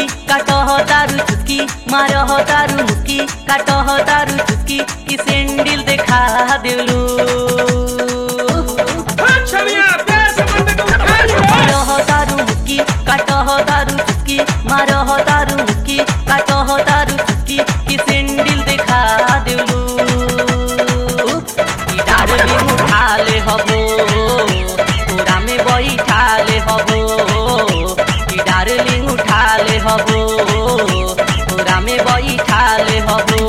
काटह तारू चुटकी मारह तारू मुस्की काटह तारू चुटकी कि सेंडिल देखा देलू छलिया प्यार से बंदे को उठा लो मारह तारू मुस्की काटह तारू चुटकी मारह तारू मुस्की काटह तारू चुटकी कि सेंडिल देखा देलू कि डार्लिंग उठा ले हबो पूरा में बैठा ले हबो कि डार्लिंग उठा ले हबो पूरा में बैठा ले हबो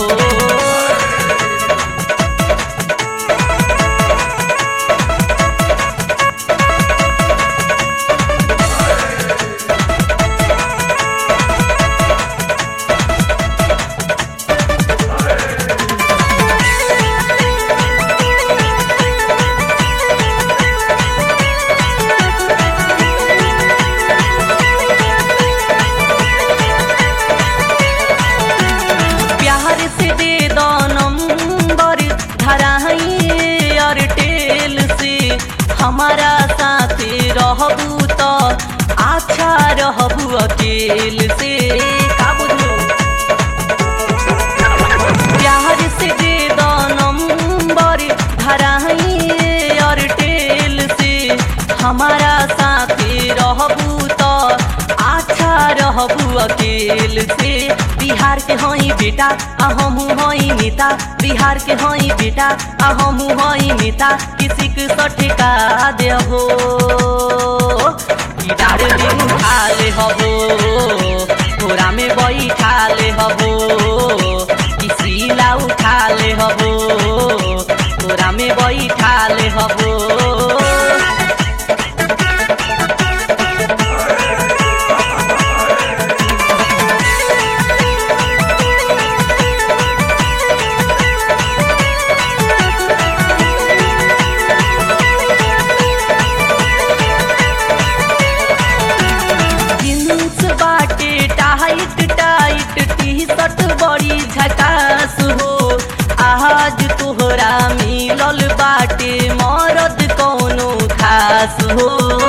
प्यार से दे दो नंबर धराई एयरटेल से हमारा साथे रहबू तो अच्छा रहबू अकेल से का बुझलो प्यार से दे दो नंबर धराई एयरटेल से हमारा साथे रहबू तो अच्छा रहबू अकेल से बिहार के हई बेटा आ हमहू हई नेता बिहार के हई बेटा आ हमहू हई नेता किसी के सठका देबो कि डार्लिंग उठा ले हबो घोड़ा में बैठा ले हबो कि सीला उठा ले हबो घोड़ा में बैठा ले हबो जींस बाटे टाइट टाइट टी शर्ट बड़ी झकास हो आज तोहरा मिलल बाटे मरद कौनो खास हो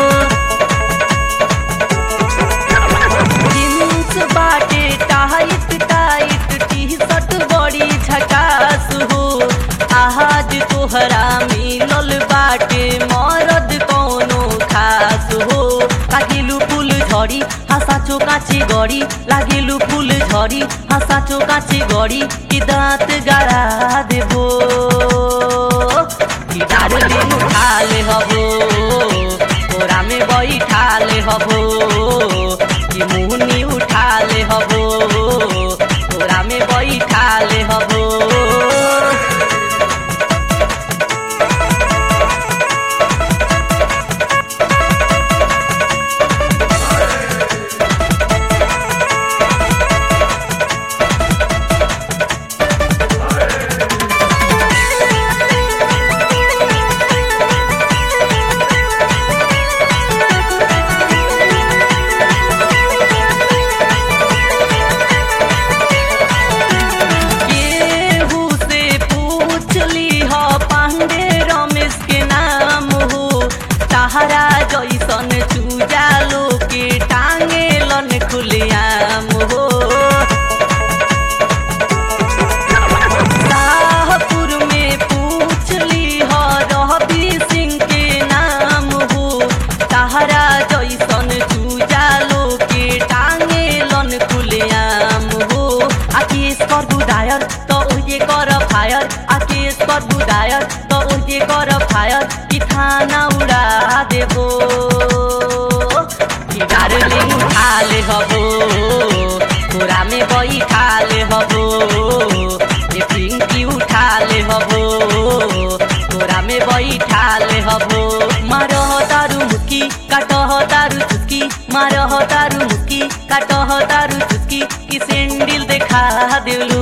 जींस बाटे टाइट टाइट टी शर्ट बड़ी झकास हो आज तोहरा मिलल बाटे मरद कौनो खास हो लागिलु फुल झरी हासाचो काचे गरी लागिलु फुल झरी हासाचो काचे गरी कि दाँत गाड़ा देबो कि डार्लिंग उठा ले हबो कोरा में बैठा ले हबो कि मुहनी उठा ले हबो कोरा में बैठा ले हबो केहू से पूछ ली हो पांडे रमेश के नाम हो सहारा जैसन चूजा लो के टांगे लन खुलियाम हो शाहपुर में पूछ ली हो रवि सिंह के नाम हो सहारा जैसन चूजा लो के टांगे लन खुलियाम हो आकेश कर बुदायर तो ओजे कर फायर आकेश कर बुदायर तो ओजे कर फायर कि थाना उड़ा देबो कि डार्लिंग उठा ले हबो कोरा में बैठा ले हबो ये पिंकी उठा ले हबो कोरा में बैठा ले हबो मारह तारू मुस्की काटह तारू चुटकी मारह तारू मुस्की काटह तारू चुटकी कि सेंडिल देखा देलू